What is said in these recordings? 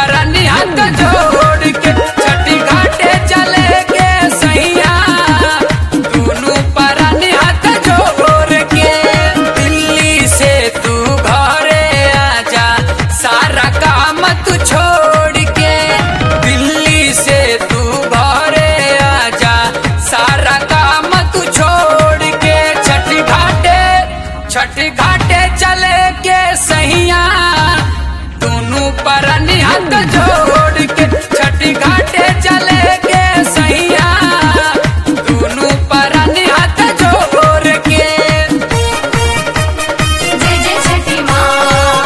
पर निहत जोड़ के छठी घाटे चले के सैया दोनों पर निहत जोड़ के दिल्ली से तू घरे आजा सारा काम तू छोड़ के दिल्ली से तू घरे आजा सारा काम तू छोड़ के छठी घाटे छठी घाटे चले के सैया दोनों पर निहत जोड़ के छठी घाटे चले के सैया दोनों पर निहत जोड़ के जय जय छठी माँ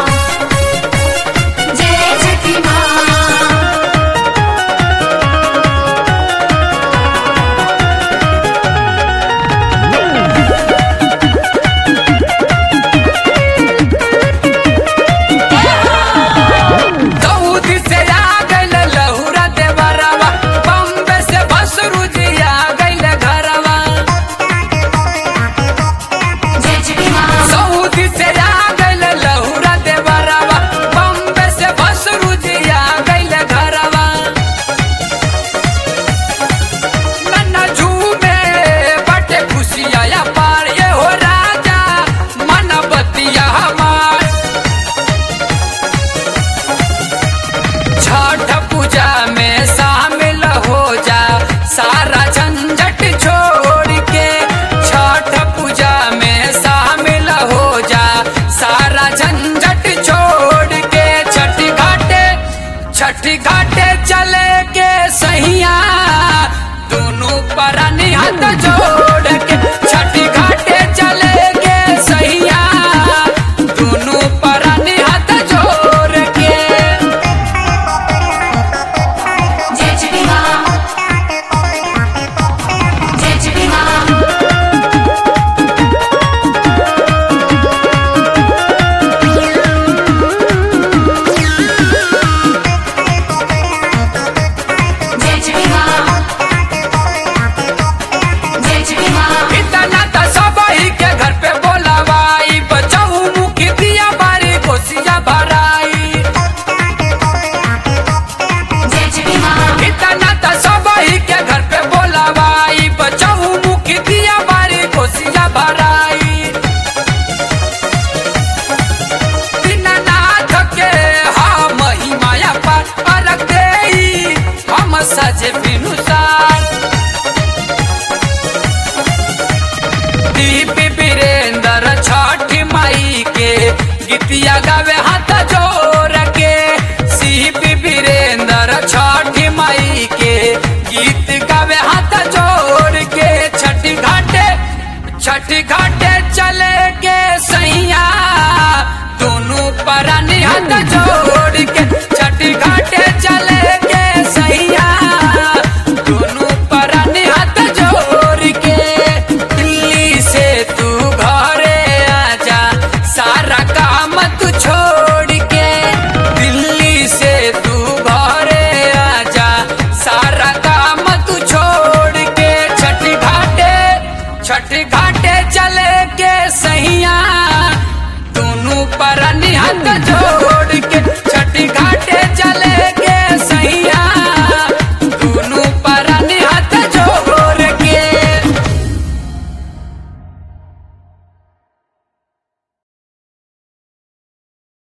जय छठी माँ दाऊद से आ गइल लहुरा देवरवा बम्बे से बसरू जी आ गइल घरवा जय छठी माँ सऊदी से आ गइल लहुरा देवरवा बम्बे से बसरू जी आ गइल घरवा नन्ना झूमे बटे खुशिया पार ये हो राजा मन बतिया हमार छठ पूजा में शामिल हो जा सारा झंझट छोड़ के छठ पूजा में शामिल हो जा सारा झंझट छोड़ के छठी घाटे छठी घाटे चले के सैया दोनों पर निहत जोड़ के छठी घाटे चले के सैया दोनों पर निहत जोड़ के जय छठी माँ जय छठी माँ जय छठी माँ जय छठी माँ इतना तो सबही के घर पे बोलावाई बचाऊ मुखी दिया बारी कोसिया भराई जय छठी माँ इतना तो सबही के घर पे बोलावाई बचाऊ मुखी दिया बारी कोसिया भराई दीनानाथ के हा महिमाया पर अलग देई हम सजे बिनुसार दीप वीरेंद्र छठ माई के गीतिया गावे हाथ जोड़ के सीप वीरेंद्र छठ माई के गीत गावे हाथ जोड़ के छठी घाटे छठी घाटे चले के सैया दोनों पर निहत जोड़ के छठी घाटे चले के सैया दोनों पर निहत जोड़ के दिल्ली से तू घरे आजा सारा काम तू छोड़ के दिल्ली से तू घरे आजा सारा काम तू छोड़ के छठी घाटे छठी घाटे चले के सैया